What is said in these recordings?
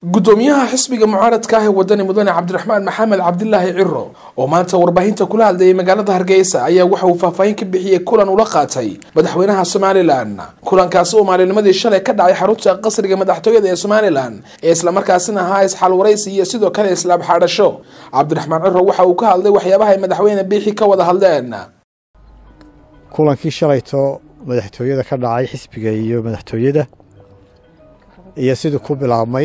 gudoomiyaha xisbiga mucaaradka ah ee wadani mudane cabdiraxmaan maxamed cabdilaahi ciro oo maanta warbaahinta kula hadlayay magaalada hargeysa ayaa waxa uu faahfaahin ka bixiyey kulan ula qaatay madaxweynaha somalilan kulankaasi oo maalinimadii shalay ka dhacay xarunta qasriga madaxtooyada ee somalilan ee islamarkaasina ahaa isxal waraysi iyo sidoo kale islaab xaadhasho cabdiraxmaan ciro waxa uu ka hadlay waxyaabaha ay madaxweyne biixi ka wada hadleen kulankii shalayto madaxtooyada ka dhacay xisbiga iyo madaxtooyada iyo siduu ku bilaabmay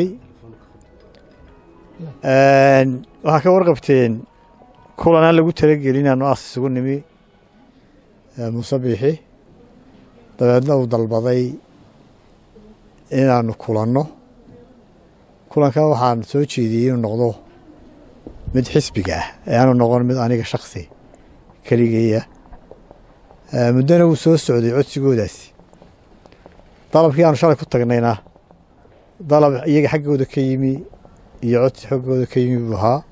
waxaa ka warqabteen kulan aan lagu talagelin aanu aas isugu nimi muuse biixi dabeedna uu dalbaday inaanu kulanno kulankan waxaan soo jeediyey inuu noqdo mid xisbiga ah ee aanu noqon mid aniga shaksi keligeeya muddona wuu soo socday codsigoodaasi dalabkii aanu shalay ku tagnayna dalab iyaga xaggooda ka yimi iyo codsi xoggooda ka yimi buu ahaa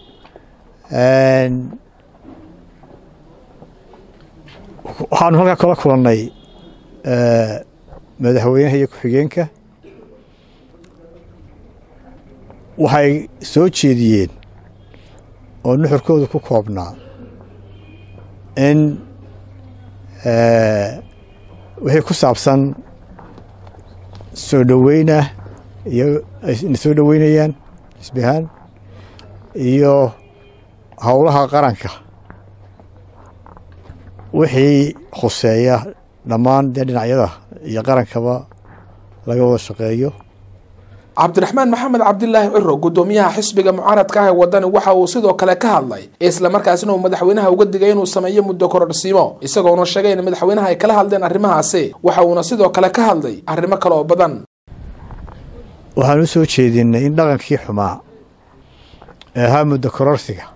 waxaanu halkaa kala kulannay madaxweynaha iyo ku-xigeenka waxay soo jeediyeen oo nuxurkooda ku koobnaa in wixii ku saabsan soo dhoweynah iyo ayna soo dhoweynayaan xisbi ahaan iyo howlaha qaranka wixii khuseeya dhammaan dee dhinacyada iyo qarankaba laga wada shaqeeyo cabdiraxmaan maxamed cabdilaahi ciro gudoomiyaha xisbiga mucaaradka ah ee wadani waxa uu sidoo kale ka hadlay islamarkaasina uu madaxweynaha uga digay inuu sameeyo muddo kororhsiimo isagoona sheegay in madaxweynaha ay kala hadleen arrimahaasi waxa uuna sidoo kale ka hadlay arrimo kale oo badan waxaan u soo jeedinay in dhaqankii xumaa ee ahaa muddo kororsiga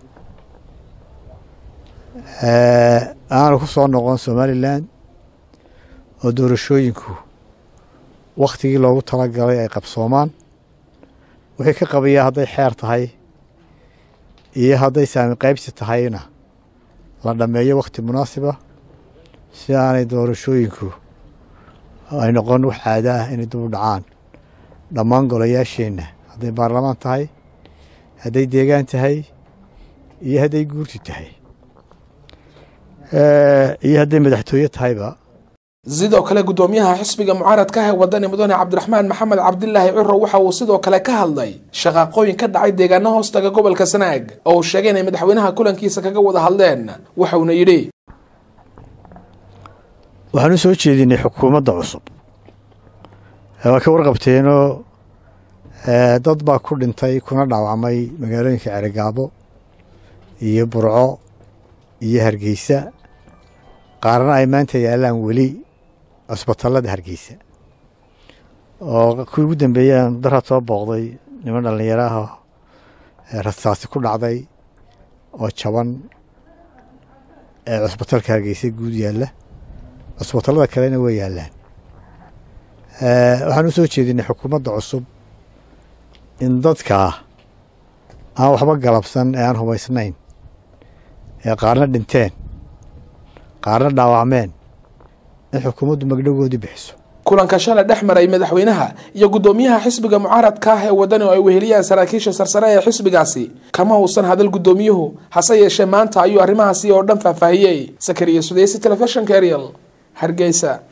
aanu ku soo noqon somalilan oo doorashooyinku wakhtigii loogu talagalay ay qabsoomaan wixii ka qabayaa hadday xeer tahay iyo hadday saami qaybsi tahayna la dhammeeyo wakhti munaasiba si aanay doorashooyinku ay noqon wax caado ah inay dib u dhacaan dhammaan golayaasheenna hadday baarlamaan tahay hadday deegaan tahay iyo hadday guurti tahay iyo hadday madaxtooye tahayba sidoo kale gudoomiyaha xisbiga mucaaradka ah ee wadani mudane cabdiraxmaan maxamed cabdilaahi ciro waxa uu sidoo kale ka hadlay shaqaaqooyin ka dhacay deegaano hoostaga gobolka sanaag oo uu sheegay inay madaxweynaha kulankiisa kaga wada hadleen waxauna yidhi waxaan u soo jeedinay xukuumadda cusub waa ka warqabteenoo dad baa ku dhintay kuna dhaawacmay magaalooyinka ceregaabo iyo burco iyo hargeysa qaarna ay maanta yaallaan weli cusbatallada hargeysa oo kuwii ugu dambeeyaan daraad soo booqday niman dhallinyaro ah rasaasi ku dhacday oo jaban ee cusbatalka hargeysa guud yaalla cusbatallada kalena way yaallaan waxaan u soo jeedinay xukuumadda cusub in dadkaa aan waxba galabsan ee aan hubaysnayn ee qaarna dhinteen qaarna dhaawacmeen in xukuumaddu magdhogoodii bixiso kulanka shalay dhex maray madaxweynaha iyo gudoomiyaha xisbiga mucaaradka ah ee wadani oo ay weheliyaan saraakiisha sarsare ee xisbigaasi kama uusan hadal gudoomiyuhu hase yeeshee maanta ayuu arrimahaasi oo dhan faahfaahiyey sakariya sudeysi telefishinka ariel hargeysa